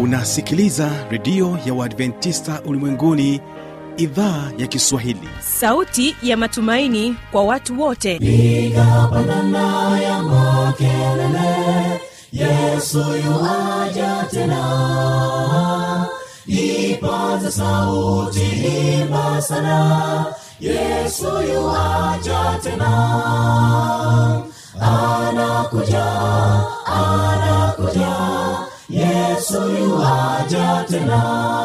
unasikiliza redio ya uadventista ulimwenguni idhaa ya kiswahili sauti ya matumaini kwa watu wote piga pandana ya makelele yesu yuaja tena ipaza sauti imba sana yesu yuaja tena anakuja anakuja yesu yuaja tena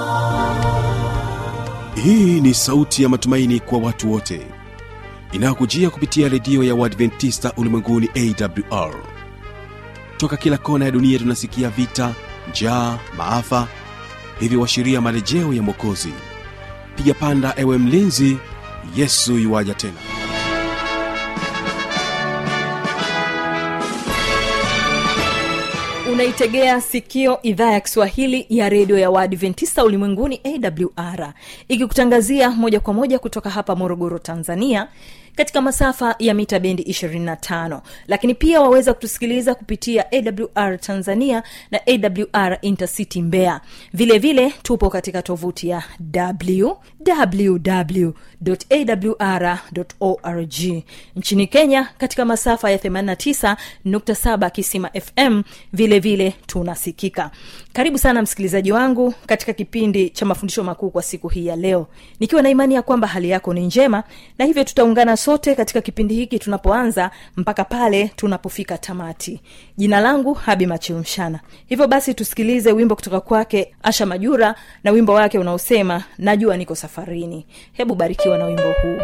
hii ni sauti ya matumaini kwa watu wote inayokujia kupitia redio ya uadventista ulimwenguni awr toka kila kona ya dunia tunasikia vita njaa maafa hivyo washiria marejeo ya mwokozi piga panda ewe mlinzi yesu yuwaja tena unaitegea sikio idhaa ya kiswahili ya redio ya waadventista ulimwenguni awr ikikutangazia moja kwa moja kutoka hapa morogoro tanzania katika masafa ya mita bendi 25 lakini pia waweza kutusikiliza kupitia awr tanzania na awr intercity mbeya vile vile tupo katika tovuti ya www.awr.org nchini kenya katika masafa ya 89.7 kisima fm vile vile tunasikika karibu sana msikilizaji wangu katika kipindi cha mafundisho makuu kwa siku hii ya leo nikiwa na imani ya kwamba hali yako ni njema na hivyo tutaungana sote katika kipindi hiki tunapoanza mpaka pale tunapofika tamati jina langu habi machilmshana hivyo basi tusikilize wimbo kutoka kwake asha majura na wimbo wake unaosema najua niko safarini hebu barikiwa na wimbo huu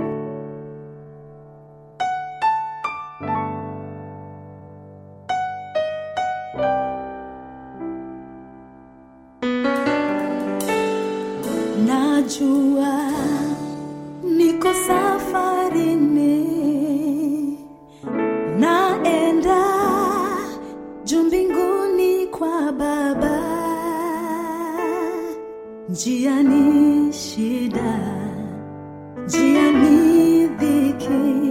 najua niko safarini naenda juu mbinguni kwa baba njiani shida njiani dhiki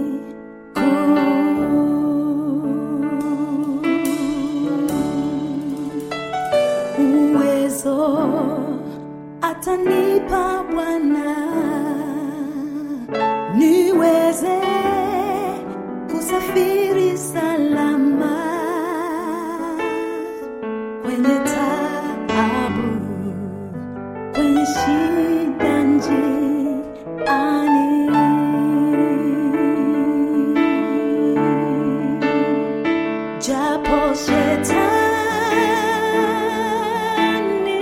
kuu uwezo atanipa Bwana niweze kusafiri salama kwenye taabu, kwenye shida njiani. Japo shetani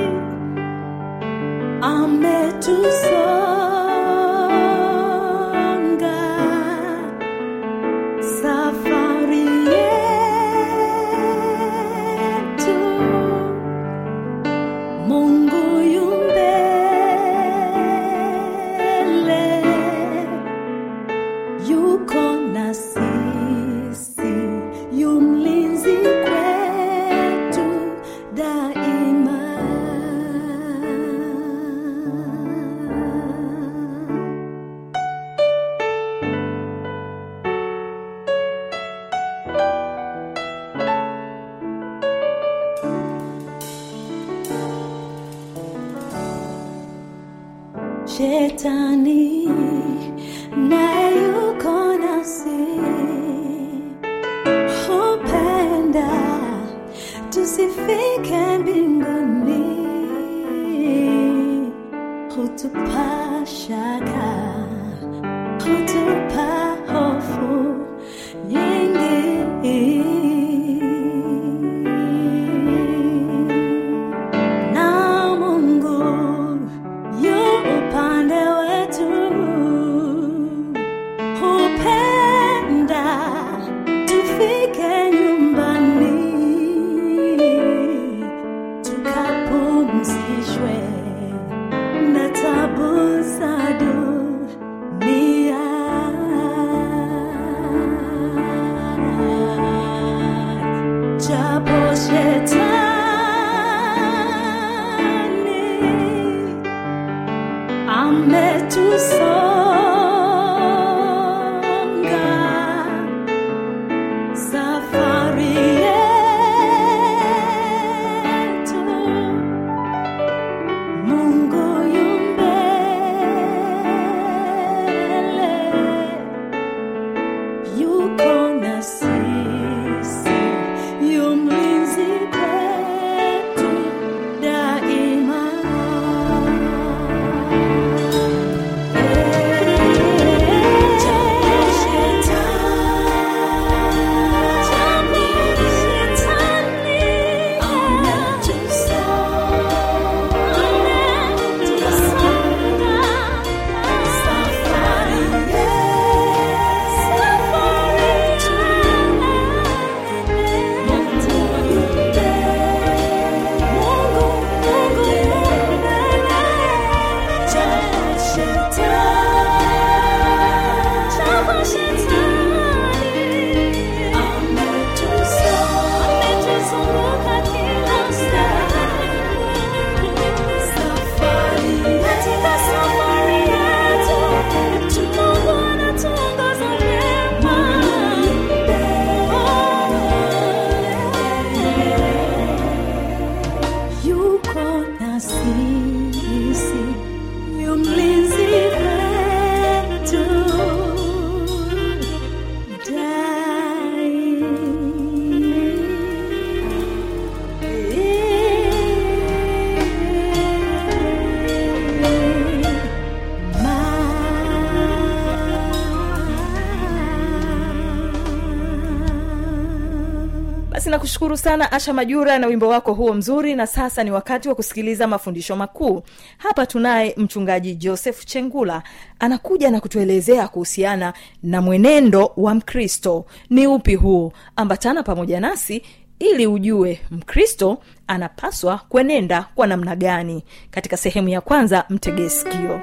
ametusonga safari yetu mungu yumbele yuko na sisi yumlinzi kwetu daima shetani naye yuko nasi hupenda tusifike mbinguni hutupa shaka hutupa hofu nyingi na mungu yu upande wetu basi nakushukuru sana asha majura na wimbo wako huo mzuri na sasa ni wakati wa kusikiliza mafundisho makuu hapa tunaye mchungaji joseph chengula anakuja na kutuelezea kuhusiana na mwenendo wa mkristo ni upi huu ambatana pamoja nasi ili ujue mkristo anapaswa kuenenda kwa namna gani katika sehemu ya kwanza mtegee sikio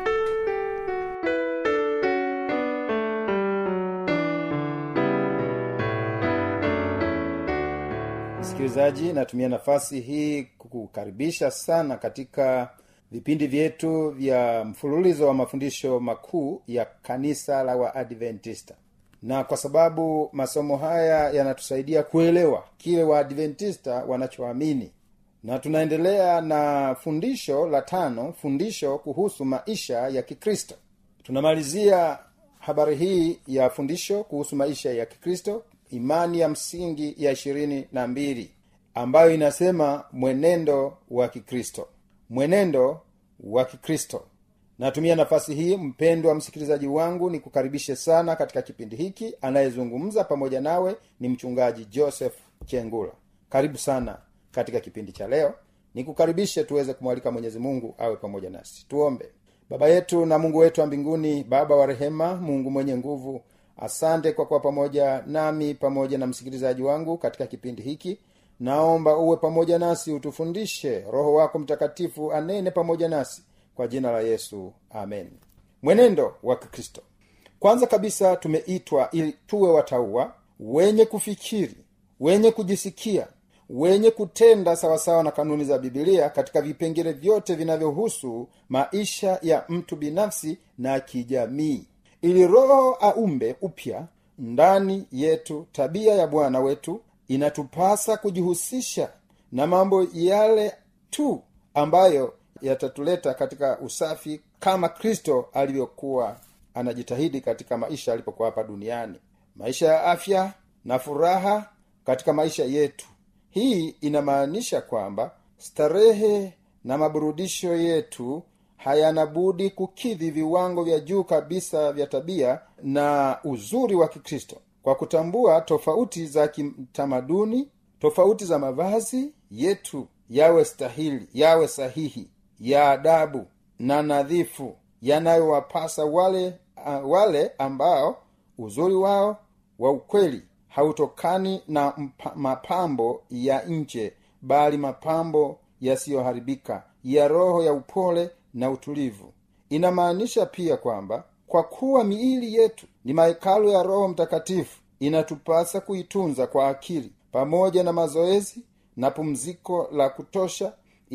msikilizaji natumia nafasi hii kukukaribisha sana katika vipindi vyetu vya mfululizo wa mafundisho makuu ya kanisa la waadventista na kwa sababu masomo haya yanatusaidia kuelewa kile waadventista wanachoamini na tunaendelea na fundisho la tano fundisho kuhusu maisha ya kikristo tunamalizia habari hii ya fundisho kuhusu maisha ya kikristo imani ya msingi ya ishirini na mbili ambayo inasema mwenendo wa kikristo mwenendo wa kikristo natumia nafasi hii mpendwa msikilizaji wangu ni kukaribishe sana katika kipindi hiki anayezungumza pamoja nawe ni mchungaji joseph chengula karibu sana katika kipindi cha leo nikukaribishe tuweze kumwalika mwenyezi mungu awe pamoja nasi tuombe baba yetu na mungu wetu wa mbinguni baba wa rehema mungu mwenye nguvu asante kwa kuwa pamoja nami pamoja na msikilizaji wangu katika kipindi hiki naomba uwe pamoja nasi utufundishe roho wako mtakatifu anene pamoja nasi kwa jina la yesu amen mwenendo wa kikristo kwanza kabisa tumeitwa ili tuwe watauwa wenye kufikiri wenye kujisikia wenye kutenda sawasawa na kanuni za bibilia katika vipengele vyote vinavyohusu maisha ya mtu binafsi na kijamii ili roho aumbe upya ndani yetu tabia ya bwana wetu inatupasa kujihusisha na mambo yale tu ambayo yatatuleta katika usafi kama kristo alivyokuwa anajitahidi katika maisha alipokuwa hapa duniani maisha ya afya na furaha katika maisha yetu hii inamaanisha kwamba starehe na maburudisho yetu hayana budi kukidhi viwango vya juu kabisa vya tabia na uzuri wa kikristo kwa kutambua tofauti za kitamaduni tofauti za mavazi yetu yawe stahili yawe sahihi ya adabu na nadhifu yanayowapasa wale uh, wale ambao uzuri wao wa ukweli hautokani na mpa, mapambo ya nje bali mapambo yasiyoharibika ya roho ya upole na utulivu inamaanisha pia kwamba kwa kuwa miili yetu ni mahekalu ya roho mtakatifu inatupasa kuitunza kwa akili pamoja na mazoezi na pumziko la kutosha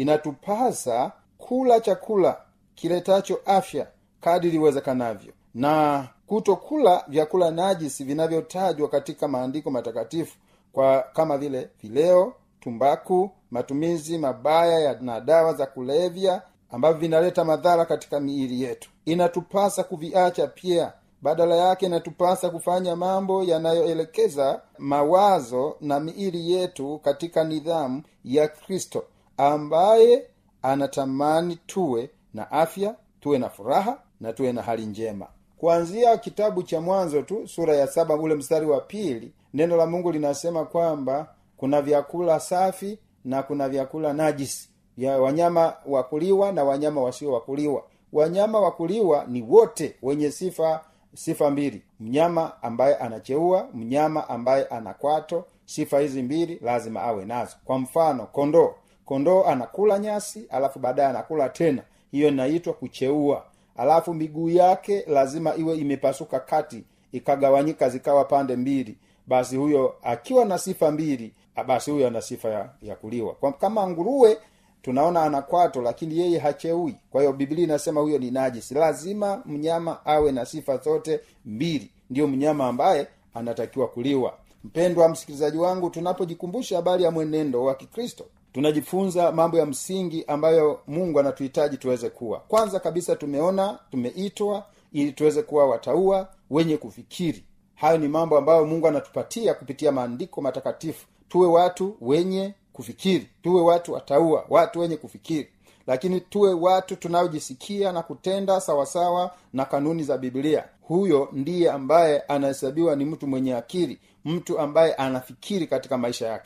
inatupasa kula chakula kiletacho afya kadiri iwezekanavyo na kutokula vyakula najisi vinavyotajwa katika maandiko matakatifu kwa kama vile vileo tumbaku matumizi mabaya ya na dawa za kulevya ambavyo vinaleta madhara katika miili yetu inatupasa kuviacha pia badala yake inatupasa kufanya mambo yanayoelekeza mawazo na miili yetu katika nidhamu ya kristo ambaye anatamani tuwe na afya tuwe na furaha na tuwe na hali njema kuanzia kitabu cha mwanzo tu sura ya saba ule mstari wa pili neno la mungu linasema kwamba kuna vyakula safi na kuna vyakula najisi vya wanyama wa kuliwa na wanyama wasio wakuliwa wanyama wa kuliwa ni wote wenye sifa sifa mbili mnyama ambaye anacheua mnyama ambaye ana kwato sifa hizi mbili lazima awe nazo kwa mfano kondoo kondoo anakula nyasi alafu baadaye anakula tena hiyo inaitwa kucheua alafu miguu yake lazima iwe imepasuka kati ikagawanyika zikawa pande mbili basi huyo akiwa na sifa mbili basi huyo ana sifa ya, ya kuliwa kwa, kama nguruwe tunaona ana kwato lakini yeye hacheui kwa hiyo biblia inasema huyo ni najisi lazima mnyama awe na sifa zote mbili ndiyo mnyama ambaye anatakiwa kuliwa mpendwa msikilizaji wangu tunapojikumbusha habari ya mwenendo wa kikristo tunajifunza mambo ya msingi ambayo mungu anatuhitaji tuweze kuwa kwanza kabisa tumeona tumeitwa ili tuweze kuwa wataua wenye kufikiri hayo ni mambo ambayo mungu anatupatia kupitia maandiko matakatifu tuwe watu wenye kufikiri tuwe watu wataua watu wenye kufikiri lakini tuwe watu tunaojisikia na kutenda sawasawa na kanuni za biblia huyo ndiye ambaye anahesabiwa ni mtu mwenye akili mtu ambaye anafikiri katika maisha yake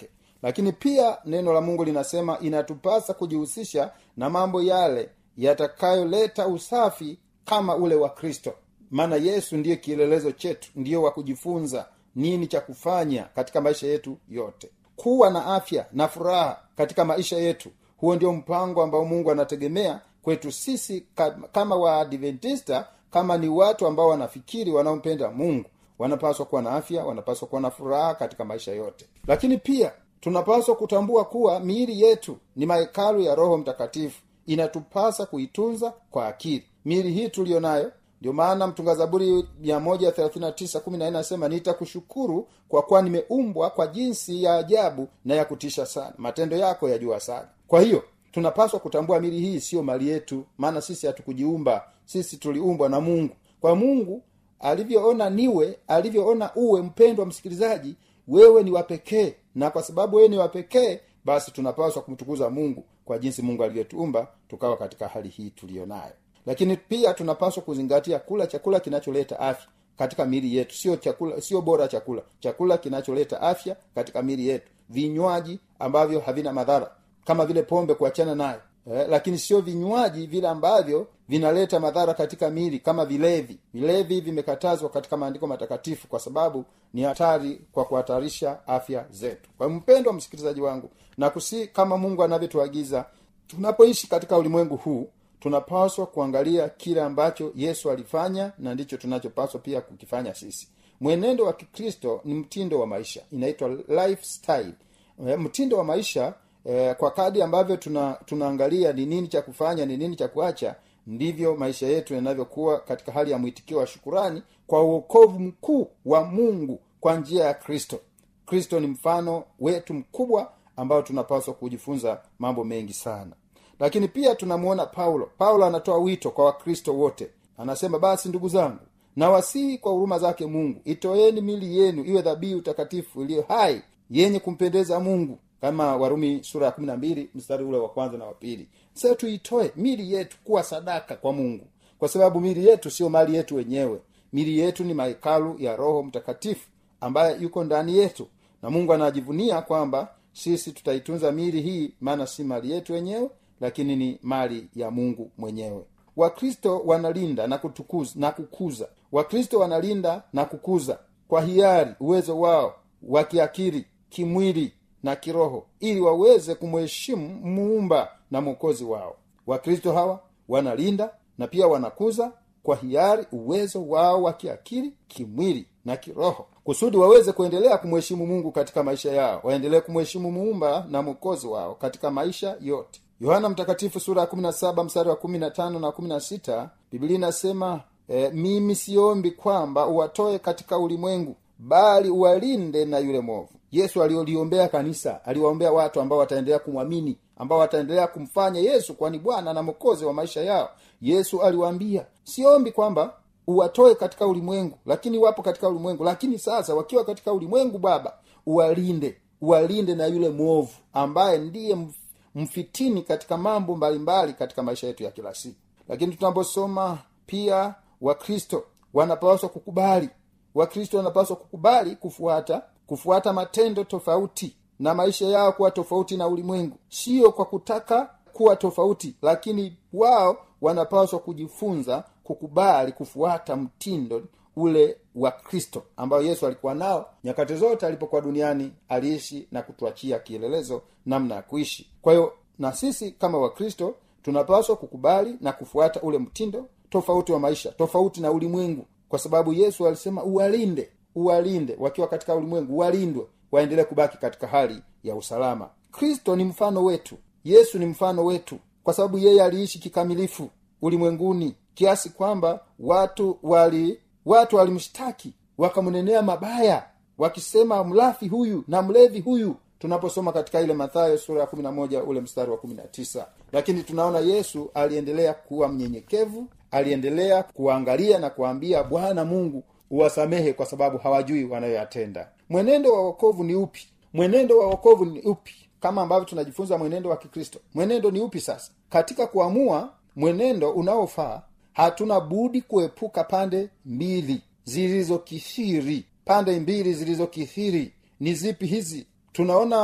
lakini pia neno la mungu linasema inatupasa kujihusisha na mambo yale yatakayoleta usafi kama ule wa kristo maana yesu ndiye kielelezo chetu ndiyo wa kujifunza nini cha kufanya katika maisha yetu yote kuwa na afya na furaha katika maisha yetu huo ndio mpango ambao mungu anategemea kwetu sisi kama waadventista kama ni watu ambao wanafikiri wanaompenda mungu wanapaswa kuwa na afya wanapaswa kuwa na furaha katika maisha yote lakini pia tunapaswa kutambua kuwa miili yetu ni mahekalu ya roho mtakatifu inatupasa kuitunza kwa akili miili hii tuliyo nayo ndio maana mtunga zaburi anasema nitakushukuru kwa kuwa nimeumbwa kwa jinsi ya ajabu na ya kutisha sana matendo yako yajua sana kwa hiyo tunapaswa kutambua mili hii siyo mali yetu maana sisi hatukujiumba sisi tuliumbwa na mungu kwa mungu alivyoona niwe alivyoona uwe mpendwa msikilizaji wewe ni wapekee na kwa sababu wewe ni wapekee basi tunapaswa kumtukuza mungu kwa jinsi mungu alivyotuumba tukawa katika hali hii tuliyo nayo lakini pia tunapaswa kuzingatia kula chakula kinacholeta afya katika miili yetu sio chakula sio bora chakula chakula kinacholeta afya katika miili yetu vinywaji ambavyo havina madhara kama vile pombe kuachana nayo eh, lakini sio vinywaji vile ambavyo vinaleta madhara katika miili kama vilevi vilevi vimekatazwa katika maandiko matakatifu kwa sababu ni hatari kwa kuhatarisha afya zetu kwa mpendwa msikilizaji wangu na kusi kama mungu anavyotuagiza tunapoishi katika ulimwengu huu tunapaswa kuangalia kile ambacho yesu alifanya na ndicho tunachopaswa pia kukifanya sisi mwenendo wa kikristo ni mtindo wa maisha inaitwa lifestyle e, mtindo wa maisha e, kwa kadi ambavyo tuna tunaangalia ni nini cha kufanya ni nini cha kuacha ndivyo maisha yetu yanavyokuwa katika hali ya mwitikio wa shukurani kwa uokovu mkuu wa mungu kwa njia ya kristo kristo ni mfano wetu mkubwa ambao tunapaswa kujifunza mambo mengi sana lakini pia tunamuona paulo paulo anatoa wito kwa wakristo wote anasema basi ndugu zangu nawasihi kwa huruma zake mungu itoeni mili yenu iwe dhabihu takatifu iliyo hai yenye kumpendeza mungu kama warumi sura ya kumi na mbili mstari ule wa kwanza na wa pili sasa tuitoe mili yetu kuwa sadaka kwa mungu kwa sababu mili yetu sio mali yetu wenyewe mili yetu ni mahekalu ya roho mtakatifu ambaye yuko ndani yetu na mungu anajivunia kwamba sisi tutaitunza mili hii maana si mali yetu wenyewe lakini ni mali ya mungu mwenyewe wakristo wanalinda na kutukuza na kukuza wakristo wanalinda na kukuza kwa hiari uwezo wao wa kiakili kimwili na kiroho ili waweze kumheshimu muumba na mwokozi wao wakristo hawa wanalinda na pia wanakuza kwa hiari uwezo wao wa kiakili kimwili na kiroho kusudi waweze kuendelea kumheshimu mungu katika maisha yao waendelee kumheshimu muumba na mwokozi wao katika maisha yote yohana mtakatifu sura ya 17 mstari wa 15 na 16 biblia inasema e, mimi siombi kwamba uwatoe katika ulimwengu bali uwalinde na yule mwovu yesu alioliombea kanisa aliwaombea watu ambao wataendelea kumwamini ambao wataendelea kumfanya yesu kwani bwana na mwokozi wa maisha yao yesu aliwaambia siombi kwamba uwatoe katika ulimwengu lakini wapo katika ulimwengu lakini sasa wakiwa katika ulimwengu baba uwalinde uwalinde na yule mwovu ambaye ndiye mfitini katika mambo mbalimbali katika maisha yetu ya kila siku lakini tunaposoma pia wakristo wanapaswa kukubali wakristo wanapaswa kukubali kufuata kufuata matendo tofauti na maisha yao kuwa tofauti na ulimwengu sio kwa kutaka kuwa tofauti lakini wao wanapaswa kujifunza kukubali kufuata mtindo ule wa kristo ambayo yesu alikuwa nao nyakati zote alipokuwa duniani aliishi na kutuachia kielelezo namna ya kuishi kwa hiyo na sisi kama wakristo tunapaswa kukubali na kufuata ule mtindo tofauti wa maisha tofauti na ulimwengu kwa sababu yesu alisema uwalinde uwalinde wakiwa katika ulimwengu walindwe waendelee kubaki katika hali ya usalama kristo ni mfano wetu yesu ni mfano wetu kwa sababu yeye aliishi kikamilifu ulimwenguni kiasi kwamba watu wali watu walimshtaki wakamnenea mabaya wakisema mlafi huyu na mlevi huyu tunaposoma katika ile mathayo sura ya kumi na moja ule mstari wa kumi na tisa lakini tunaona yesu aliendelea kuwa mnyenyekevu aliendelea kuangalia na kuambia bwana mungu uwasamehe kwa sababu hawajui wanayoyatenda mwenendo wa wokovu ni upi mwenendo wa wokovu ni upi kama ambavyo tunajifunza mwenendo wa kikristo mwenendo ni upi sasa katika kuamua mwenendo unaofaa hatuna budi kuepuka pande mbili zilizokithiri pande mbili zilizokithiri ni zipi hizi tunaona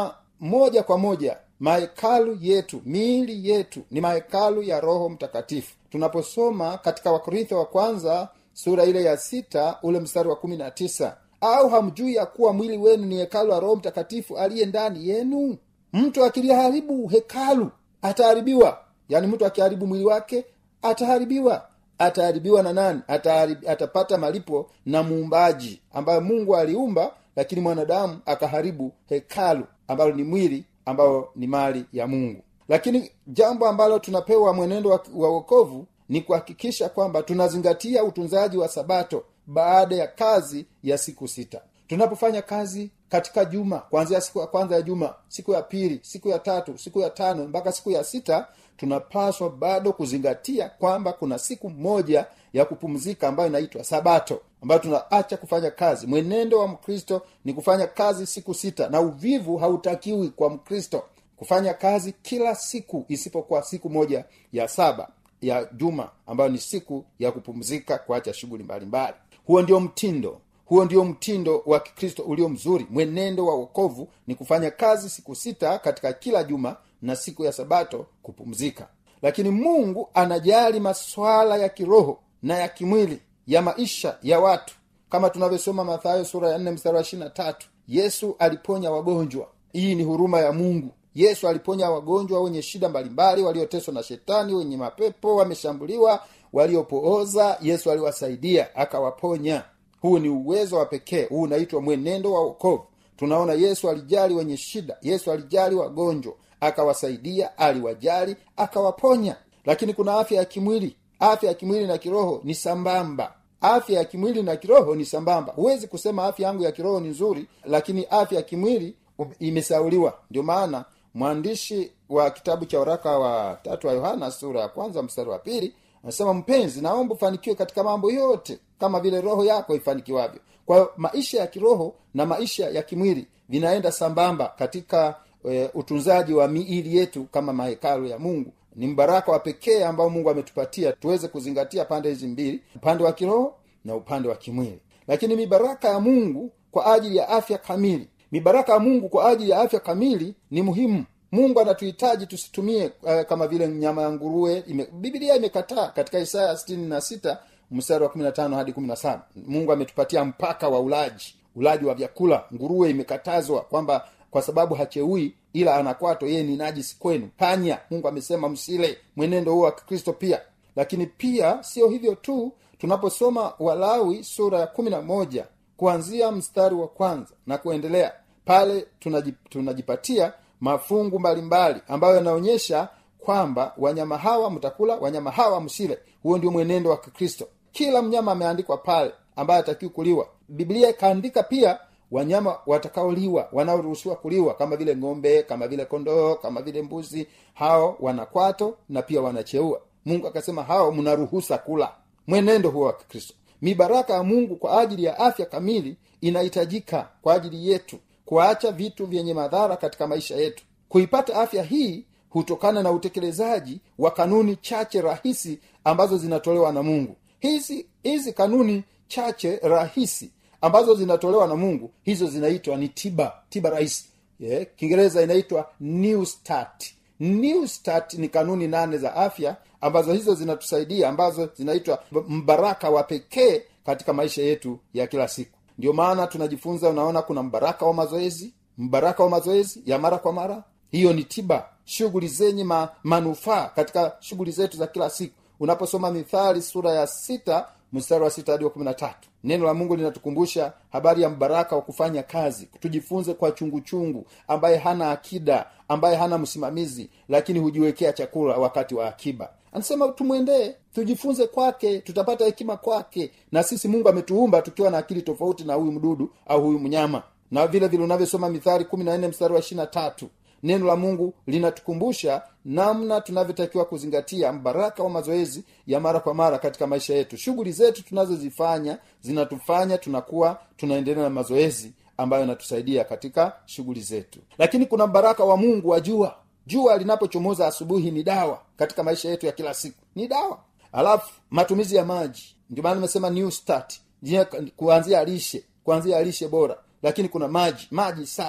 moja kwa moja mahekalu yetu miili yetu ni mahekalu ya roho mtakatifu tunaposoma katika wakorintho wa kwanza sura ile ya sita ule mstari wa kumi na tisa au hamjui ya kuwa mwili wenu ni hekalu la roho mtakatifu aliye ndani yenu mtu akiliharibu hekalu ataharibiwa yaani mtu akiharibu mwili wake ataharibiwa ataharibiwa na nani Ataharib, atapata malipo na muumbaji ambayo mungu aliumba lakini mwanadamu akaharibu hekalu ambalo ni mwili ambayo ni mali ya mungu lakini jambo ambalo tunapewa mwenendo wa, wa wokovu ni kuhakikisha kwamba tunazingatia utunzaji wa sabato baada ya kazi ya siku sita tunapofanya kazi katika juma kuanzia siku ya kwanza ya juma siku ya pili siku ya tatu siku ya tano mpaka siku ya sita tunapaswa bado kuzingatia kwamba kuna siku moja ya kupumzika ambayo inaitwa sabato ambayo tunaacha kufanya kazi mwenendo wa mkristo ni kufanya kazi siku sita na uvivu hautakiwi kwa mkristo kufanya kazi kila siku isipokuwa siku moja ya saba ya juma ambayo ni siku ya kupumzika kuacha shughuli mbalimbali huo ndio mtindo huo ndio mtindo wa kikristo ulio mzuri mwenendo wa wokovu ni kufanya kazi siku sita katika kila juma na siku ya sabato kupumzika lakini mungu anajali maswala ya kiroho na ya kimwili ya maisha ya watu kama tunavyosoma mathayo sura ya nne mstari wa ishirina tatu yesu aliponya wagonjwa hii ni huruma ya mungu yesu aliponya wagonjwa wenye shida mbalimbali walioteswa na shetani wenye mapepo wameshambuliwa waliopooza yesu aliwasaidia akawaponya huu ni uwezo wa pekee huu unaitwa mwenendo wa wokovu tunaona yesu alijali wenye shida yesu alijali wagonjwa akawasaidia aliwajali akawaponya lakini kuna afya ya kimwili afya ya kimwili na kiroho ni sambamba afya ya kimwili na kiroho ni sambamba huwezi kusema afya yangu ya kiroho ni nzuri lakini afya ya kimwili imesauliwa ndio maana mwandishi wa kitabu cha waraka wa tatu wa yohana sura ya kwanza mstari wa pili anasema mpenzi naomba ufanikiwe katika mambo yote kama vile roho yako ifanikiwavyo kwa hiyo maisha ya kiroho na maisha ya kimwili vinaenda sambamba katika e, utunzaji wa miili yetu kama mahekalu ya mungu ni mbaraka wa pekee ambao mungu ametupatia tuweze kuzingatia pande hizi mbili upande wa kiroho na upande wa kimwili lakini mibaraka ya mungu kwa ajili ya afya kamili mibaraka ya mungu kwa ajili ya afya kamili ni muhimu mungu anatuhitaji tusitumie uh, kama vile nyama ya nguruwe ime, bibilia imekataa katika isaya sitini na sita mstari wa kumi na tano hadi kumi na saba mungu ametupatia mpaka wa ulaji ulaji wa vyakula nguruwe imekatazwa kwamba kwa sababu hacheui ila anakwato yeye ni najisi kwenu panya mungu amesema msile mwenendo huo wa kikristo pia lakini pia sio hivyo tu tunaposoma walawi sura ya kumi na moja kuanzia mstari wa kwanza na kuendelea pale tunajip, tunajipatia mafungu mbalimbali ambayo yanaonyesha kwamba wanyama hawa mtakula wanyama hawa msile huo ndio mwenendo wa kikristo kila mnyama ameandikwa pale ambaye atakiwi kuliwa biblia ikaandika pia wanyama watakaoliwa wanaoruhusiwa kuliwa kama vile ng'ombe kama vile kondoo kama vile mbuzi hao wanakwato na pia wanacheua mungu akasema hao mnaruhusa kula mwenendo huo wa kikristo mibaraka ya mungu kwa ajili ya afya kamili inahitajika kwa ajili yetu kuacha vitu vyenye madhara katika maisha yetu kuipata afya hii hutokana na utekelezaji wa kanuni chache rahisi ambazo zinatolewa na mungu hizi hizi kanuni chache rahisi ambazo zinatolewa na mungu hizo zinaitwa ni tiba tiba rahisi yeah. kiingereza inaitwa new start new start ni kanuni nane za afya ambazo hizo zinatusaidia ambazo zinaitwa mbaraka wa pekee katika maisha yetu ya kila siku ndio maana tunajifunza unaona kuna mbaraka wa mazoezi mbaraka wa mazoezi ya mara kwa mara hiyo ni tiba shughuli zenye ma, manufaa katika shughuli zetu za kila siku unaposoma mithali sura ya sita mstari wa sita hadi wa kumi na tatu neno la mungu linatukumbusha habari ya mbaraka wa kufanya kazi tujifunze kwa chunguchungu chungu, ambaye hana akida ambaye hana msimamizi lakini hujiwekea chakula wakati wa akiba anasema tumwendee tujifunze kwake tutapata hekima kwake na sisi mungu ametuumba tukiwa na akili tofauti na huyu mdudu au huyu mnyama na vile vile unavyosoma mithari kumi na nne mstari wa ishirina tatu neno la mungu linatukumbusha namna tunavyotakiwa kuzingatia mbaraka wa mazoezi ya mara kwa mara katika maisha yetu shughuli zetu tunazozifanya zinatufanya tunakuwa tunaendelea na mazoezi ambayo yanatusaidia katika shughuli zetu lakini kuna mbaraka wa mungu wa jua jua linapochomoza asubuhi ni dawa katika maisha yetu ya kila siku ni dawa alafu matumizi ya maji ndio maana nimesema new start kuanzia lishe kuanzia lishe bora lakini kuna maji maji safi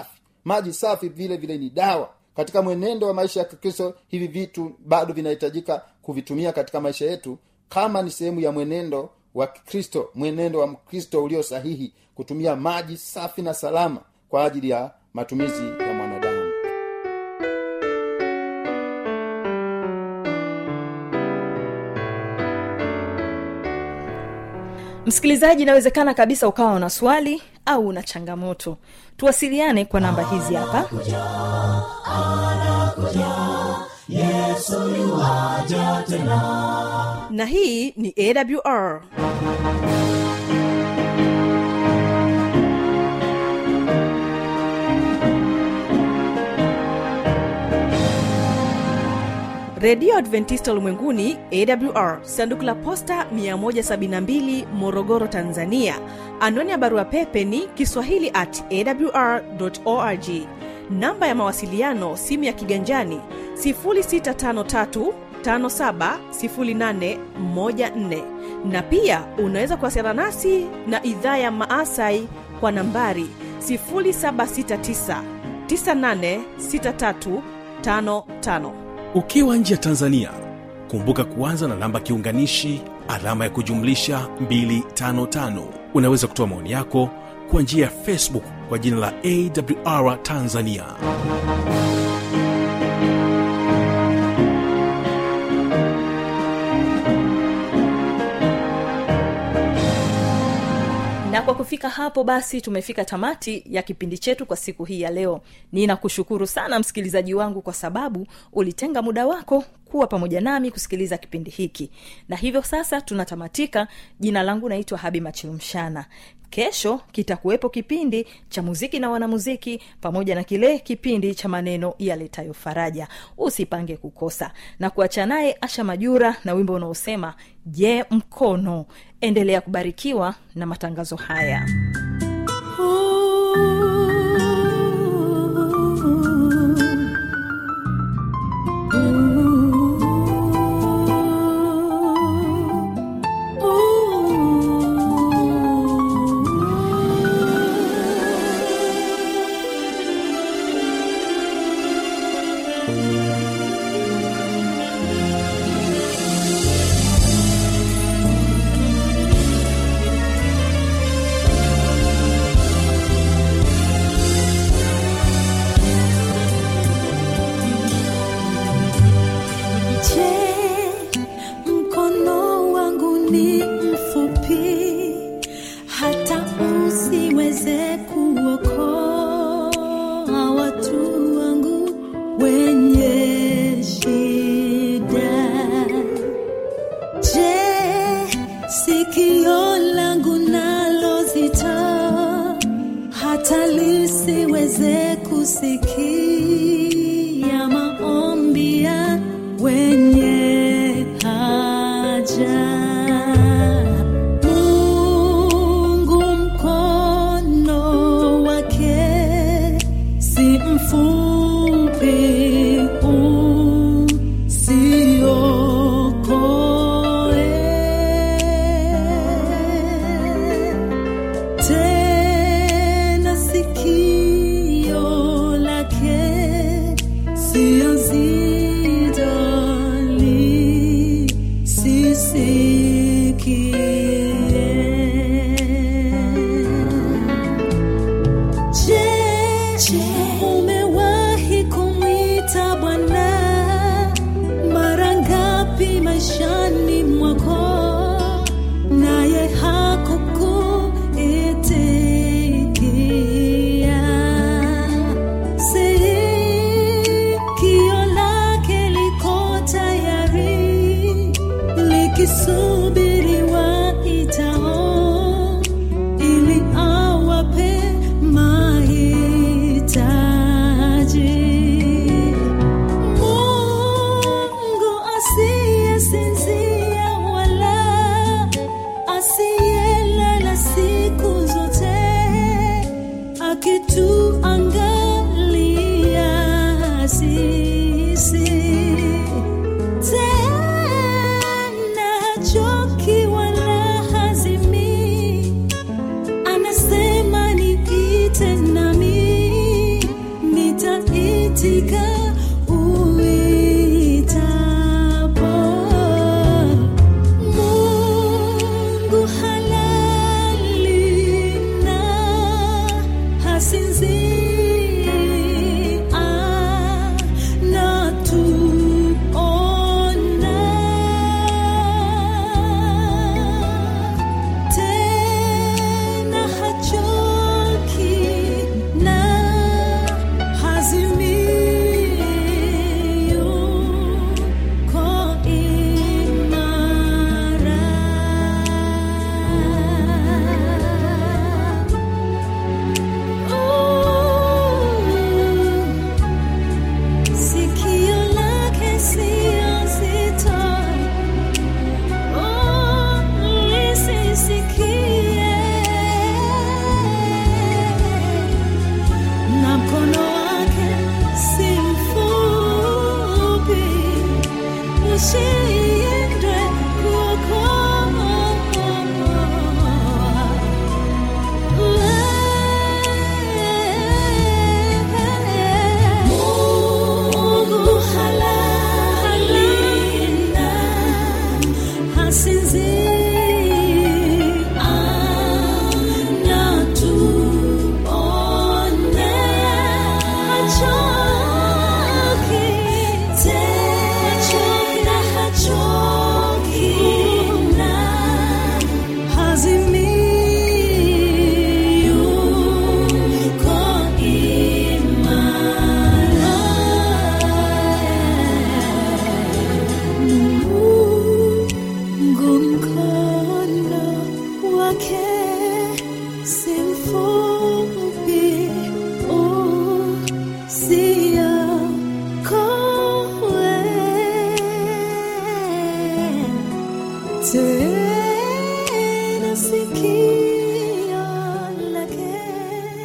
maji safi vile vile ni dawa katika mwenendo wa maisha ya kikristo hivi vitu bado vinahitajika kuvitumia katika maisha yetu kama ni sehemu ya mwenendo wa kikristo mwenendo wa mkristo ulio sahihi kutumia maji safi na salama kwa ajili ya matumizi ya mwanadamu msikilizaji inawezekana kabisa ukawa una swali au una changamoto tuwasiliane kwa namba hizi hapa yesu yuwaja tena na hii ni awr redio adventista ulimwenguni awr sanduku la posta 172 morogoro tanzania anwani ya barua pepe ni kiswahili at awr org namba ya mawasiliano simu ya kiganjani 653 570814 na pia unaweza kuwasiliana nasi na idhaa ya maasai kwa nambari 769 986355 ukiwa nje ya tanzania kumbuka kuanza na namba kiunganishi alama ya kujumlisha 255 unaweza kutoa maoni yako kwa njia ya facebook kwa jina la awr tanzania na kwa kufika hapo basi tumefika tamati ya kipindi chetu kwa siku hii ya leo ninakushukuru sana msikilizaji wangu kwa sababu ulitenga muda wako kuwa pamoja nami kusikiliza kipindi hiki na hivyo sasa tunatamatika jina langu naitwa habi machilumshana kesho kitakuwepo kipindi cha muziki na wanamuziki pamoja na kile kipindi cha maneno yaletayo faraja usipange kukosa na kuacha naye asha majura na wimbo unaosema je mkono endelea kubarikiwa na matangazo haya Je, mkono wangu ni mfupi hata usiweze kuokoa watu wangu wenye shida? Je, sikio langu nalo zito hata lisiweze kusikia maombi ya wenye haja. Mungu mkono wake si mfupi usiokoe tena sikio lake sio zito lisisikie Je, umewahi kumwita Bwana mara ngapi maishani